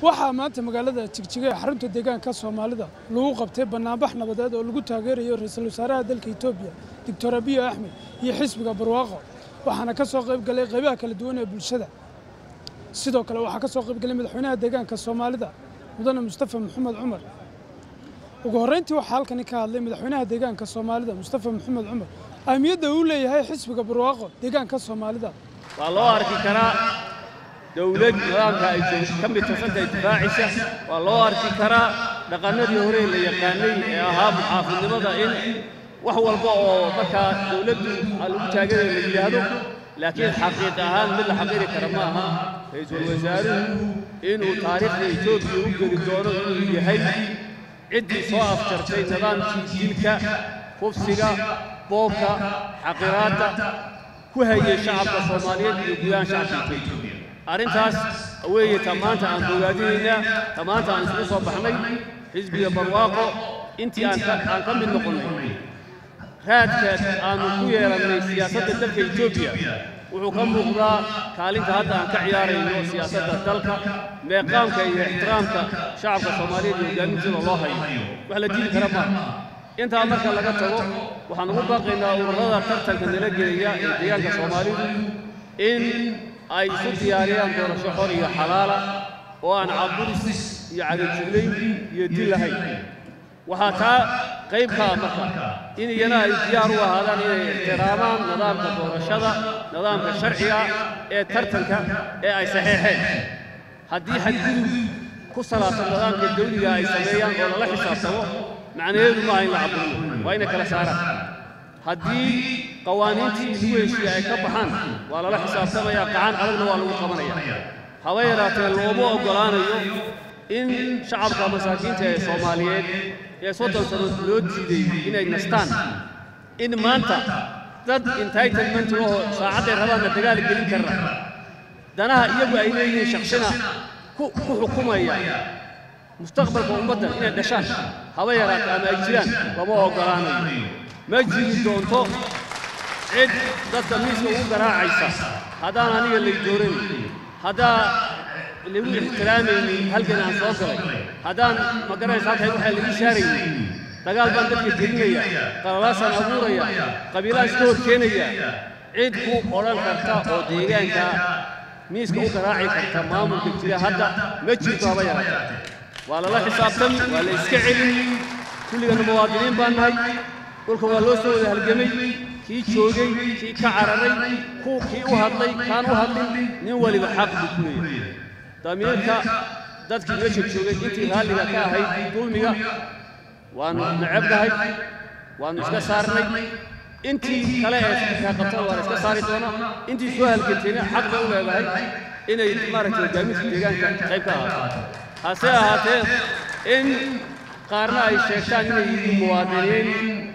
waxaa maanta magaalada jigjiga ee xarunta deegaanka soomaalida lagu qabtay bannaanbax nabadeed oo lagu taageerayo ra-iisul wasaaraha dalka etoobiya doctor abiy axmed iyo xisbiga barwaaqo waxaana ka soo qayb galay qaybaha kala duwan ee bulshada sidoo kale waxaa ka soo qayb galay madaxweynaha deegaanka soomaalida mudane mustafa maxamed cumar ugu horreyntii waxaa halkani ka hadlay madaxweynaha deegaanka soomaalida mustafa maxamed cumar ahmiyadda uu leeyahay xisbiga barwaaqo deegaanka soomaalida waa loo arki karaa dawlad nidaamka ay ka mid tasantahay difaacisa waa loo arki karaa dhaqannadii hore la yaqaanay ee ahaa muxaafidnimada in wax walba oo markaa dawladdu lagu taageerayo la yidhaahdo laakiin xaqiiq ahaan mid la xaqiiri kara ma aha ra-iisul wasaaruhu inuu taariikhda etoobiya u geli doono inuu yahay ciddii soo afjartay nidaamkii dilka kufsiga boobka xaqiraadda ku hayay shacabka soomaaliyeed iyo gudahaan shacabka etoobiya arrintaas weeye ta maanta aan bogaadinaynaa ta maanta aan isugu soo baxnay xisbiga barwaaqo intii aan ka mid noqonnay raadka aanu ku yeelannay siyaasadda dalka etoobiya wuxuu ka muuqdaa kaalinta hadda aan ka ciyaarayno siyaasadda dalka meeqaamka iyo ixtiraamka shacabka soomaaliyeed iyo hoggaaminteeda loo hayo wax la diidi kara maaha intaa marka laga tago waxaan ugu baaqaynaa ururada tartanka nala gelaya ee deegaanka soomaalidu in ay isu diyaariyaan doorasho xor iyo xalaala oo aan caburis iyo cagajulayn iyo dil lahayn waxaa taa qayb ka ah marka in iyana ay diyaar u ahaadaan inay ixtiraamaan nidaamka doorashada nidaamka sharciga ee tartanka ee ay saxeexeen haddii xadgudub ku salaabsan nidaamka dawliga ay sameeyaan oo lala xisaabtamo macnaheedu maaha in la caburino waa inay kala saaraan haddii qawaaniintii lagu heshiiye ay ka baxaan waa lala xisaabtamaya qacan adagna waa lagu qabanaya haba yaraatee looma oggolaanayo in shacabka masaakiinta ee soomaaliyeed ee soddon sano loo diiday inay nastaan in maanta dad entitlement oo saacadday rabaanna dagaal gelin karra danaha iyagu ay leeyihiin shaksina ku xukumaya mustaqbalka ummadda inay dhashaan haba yaraate ama ay jiraan lama oggolaanayo ma jiri doonto cid dadka miiska ugu garaacaysa haddaan aniga lay doorayn haddaa lagu ixtiraamaynin halkan aan soo galay haddaan ma garanaysa halkay waxaa lagu saaraynin dagaal baan dadka gelinaya qalalaasaan abuuraya qabiilaan iska hor keenaya cid ku odhan karta oo deegaanka miiska u garaaci karta maamulka jira hadda ma jirto haba yaraate waa lala xisaabtami waa la iska celin kulligana muwaadiniin baan nahay dhulka waa loo soo wada halgemay kii joogay kii ka cararay kuu kii u hadlay kaan u hadlin nin waliba xaq buu ku leeyahay damiirka dadkii meesha joogay intii raalliga ka ahayd dulmiga waannu necabnahay waannu iska saarnay intii kale ee fikirkaa qabtana waa la iska saari doonaa intii soo halgantayna xaq bay u leedahay inay maaragtay hoggaaminta deegaanka qayb ka ahaato hase ahaatee in qaarna ay sheegtaan inay yihiin muwaadiniin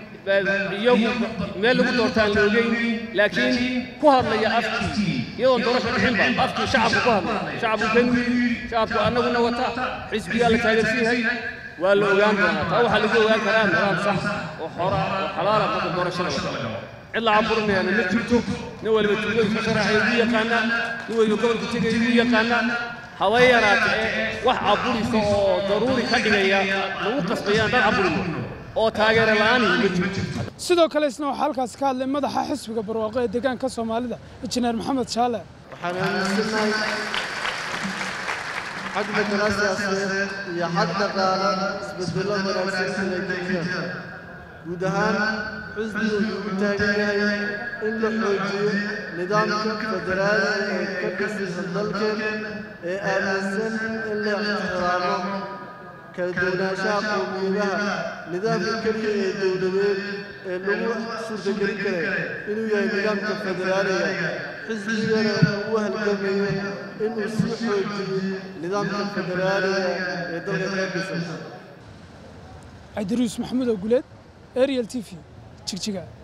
iyagu meel lagu doortaan la ogeyn laakiin ku hadlaya afkii iyadoon doorasho dhixinba afkii shacabku ku hadlay shacabku kan shacabku annaguna wata xisbigaa la taageersan yahay waa la ogaan doonaa taa waxaa lagu ogaan karaa nidaam sax oo xora oo xalaala marka doorashada wata cid la caburinayaana ma jirto nin waliba tuuladu ka sharaxaya ugu yaqaanaa nin waliba gobolka tegaya ugu yaqaanaa haba yaraate wax caburisa oo daruuri ka dhigaya lagu qasbayaan dad caburiyo oo taageero la'aan ma jirto sidoo kale isna waxaa halkaasi ka hadlay madaxa xisbiga barwaaqo ee deegaanka soomaalida injineer maxamed shaale waxaan aaminsannahay xag matala siyaasadeed iyo xag dhaqaale isbeddello wanaagsan inay keenaan guud ahaan xisbigu wuxuu u taagan yahay in la xoojiyo nidaamka federaaliga ee ka dhisaysa dalkeen ee aaminsan in la ixtiraamo kala duwanaanshaha qowmiyadaha nidaamka keliya ee dowladeed ee lagu suurtagelin karay inuu yahay nidaamka federaaliga xisbigana uu u halgamayo inuu sii xoojiyo nidaamka federaaliga ee dalka ka dhisan cabdiruus maxamuud oo guleed ariel t v jigjiga